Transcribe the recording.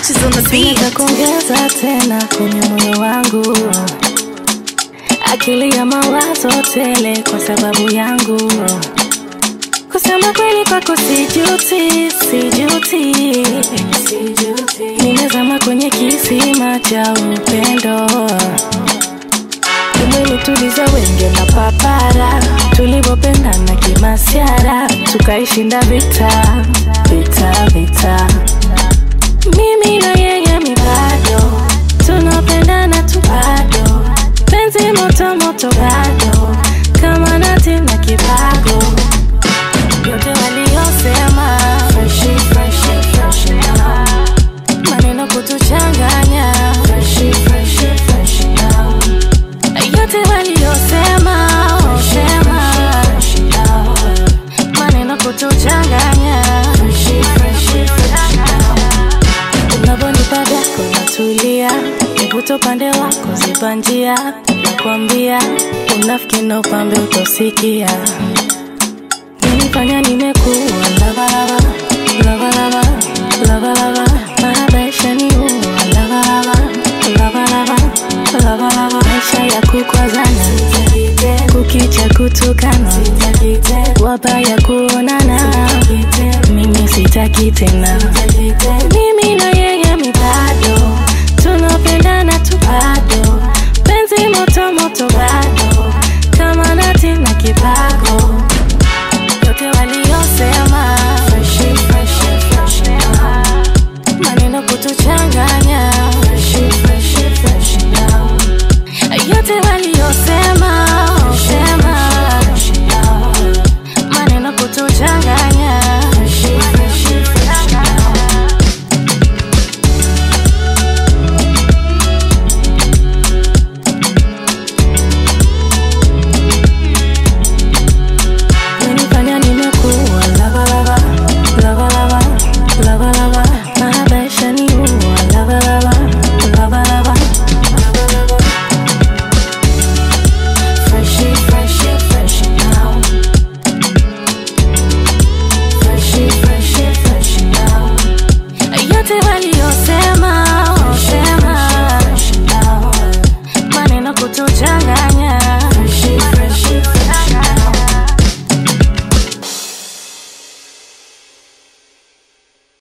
touches on the beat. Sina kuongeza tena kwenye moyo wangu, akili ya mawazo tele kwa sababu yangu. Kusema kweli kwako sijuti, sijuti, nimezama kwenye kisima cha upendo. Umenituliza wenge na papara, tulivyopendana kimasiara, tukaishinda vita, vita, vita mimi na yeye mibado tunapendana tu bado penzi moto moto bado kama nati na kibago yote waliyosema freshi freshi freshi now maneno kutuchanganya freshi freshi freshi now yote waliyosema sema maneno kutuchanganya freshi freshi freshi now unavyonipa vyako natulia, nivuto upande wako ziba njia, nakwambia unafiki na upambe utosikia. Nilifanya nimekuwa lavalava lavalava lavalava, maisha ni uwa lavalava lavalava lavalava, maisha ya kukwazana kukicha kutukana, wabaya kuonana, mimi sitaki tena mimi na yeye mibado tunapendana tu bado penzi moto moto bado kama nati na kibago yote waliyosema freshi freshi freshi now maneno kutuchanganya freshi freshi freshi now yote waliyosema sema maneno kutuchanganya freshi freshi freshi now Unanifanya nimekuwa lava lava lava lava lava lava maisha ni uwa lava lava lava lava lava lava Freshy freshy freshy now Freshy freshy freshy now Yote waliyosema